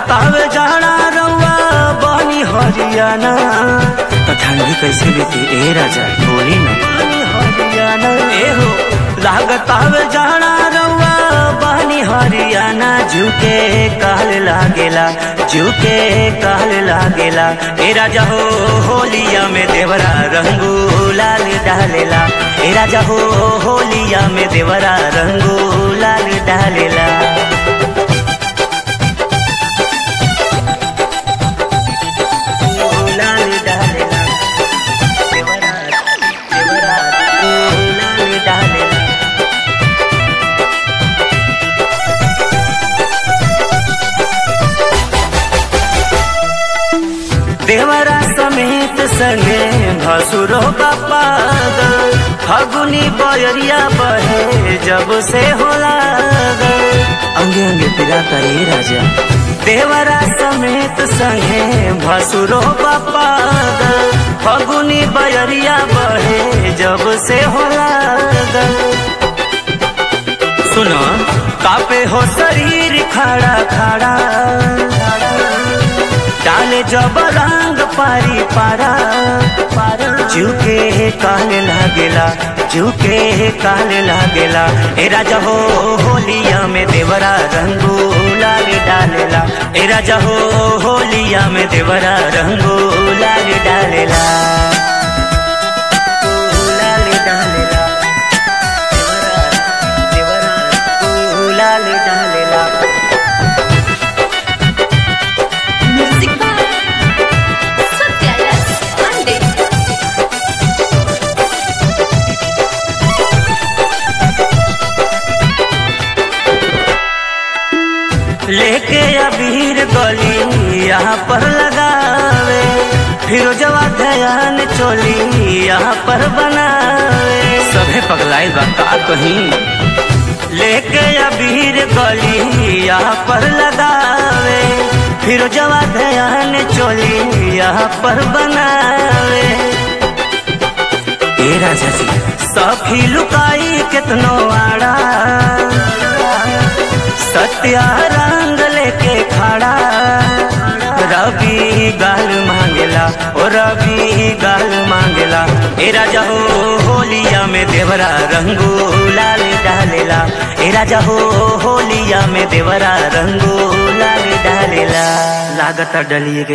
लागतावे जाड़ा रउआ बनी हरियाणा तो ठंडी कैसे बीती ए राजा बोली ना बनी हरियाणा ए हो लागतावे जाड़ा रउआ बनी हरियाणा झुके काल लागेला झुके काल लागेला ए राजा हो होलिया में देवरा रंगू लाल डालेला ए राजा हो होलिया में देवरा रंगू लाल डालेला लाल डालेला देवरा देवरा लाल डालेला देवरा समेत संगे भसुरो का पागल फगुनी बयरिया बहे जब से होला अंगे अंगे पिरा करे राजा देवरा समेत संगे भसुरो का पागल फगुनी बयरिया बहे जब से होला सुनो कापे हो शरीर खड़ा खड़ा डाले जब रंग पारी पारा झुके काल लागेला झुके काल लागेला ए राजा हो होलिया में देवरा रंगू लाल डालेला ए राजा हो होलिया में देवरा रंगू लाल डालेला लाल डालेला देवरा देवरा लाल डालेला Music by Satya S. Pandit. लेके अबीर गली यहाँ पर लगावे फिरोजवा ध्यान चोली यहाँ पर बनावे सभे पगलाई बा का कहीं लेके अबीर गली यहाँ पर लगावे फिरोजवा ध्यान चोली यहाँ पर बनावे ए राजा जी सखी लुकाई कितनो आड़ा सत्या रंग लेके खड़ा रवि गाल मांगेला ओ रवि गाल मांगेला ए राजा हो होलिया में देवरा रंगू लाल डालेला ए राजा हो होलिया में देवरा रंगू लाल डालेला लागत डलिए के